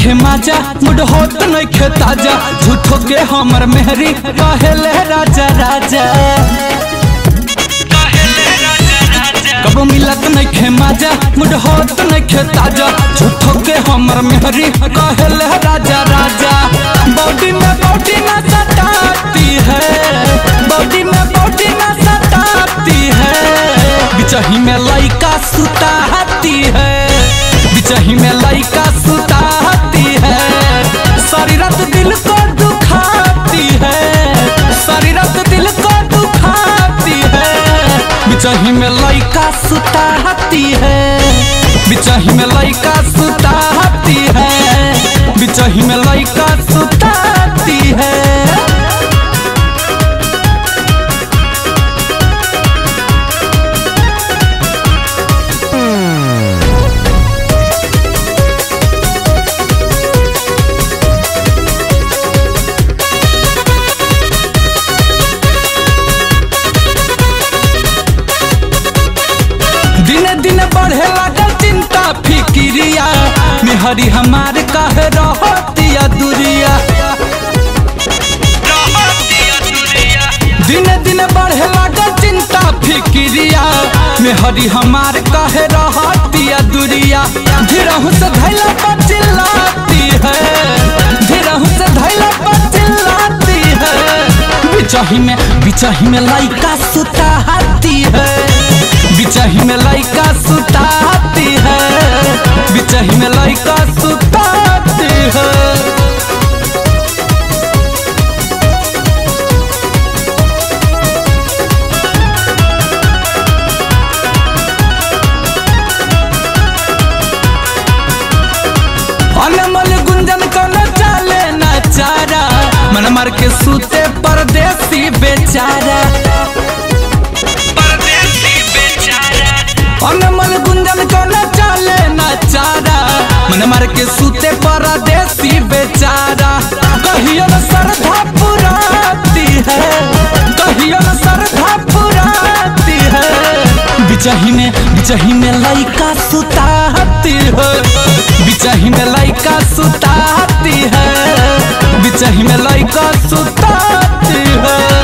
नइखे माजा मुड होत नइखे ताजा झूठो के हमर मेहरी कहेले राजा राजा कबो मिलत नइखे माजा मुड होत नइखे ताजा झूठो के हमर मेहरी कहेले राजा राजा बॉडी में बॉडी ना सताती है बॉडी में बॉडी ना सताती है बिचही में लइका सुताती है बिचही में लइका सुताती है सारी रात दिल को दुखाती है सारी रात दिल को दुखाती है बिचही में लइका सुताती है बिचही में लइका सुताती है बिचही में लइका सुताती है दिने दिने बढ़े लागल चिंता फिक्रिया मेहरी हमार काहे रहतिया दुरिया दिने दिने बढ़े लागल चिंता फिक्रिया मेहरी हमार काहे रहतिया दुरिया धीरहु से धैला पर चिल्लाती है धीरहु से धैला पर चिल्लाती है बिचही में बिचही में लइका सुताती है बिचही में लइका सुताती है बिचही में लइका सुताती है अनमोल गुंजन कोनो चाले ना चारा मन मार के सूते परदेसी बेचारा अनमोल गुंजन कोनो चाले ना चारा मन मार के सूते परदेसी बेचारा कहियो न श्रद्धा पुराती है कहियो न श्रद्धा पुराती है बिचही में बिचही में लइका सुताती है बिचही में लइका सुताती है बिचही में लइका सुताती है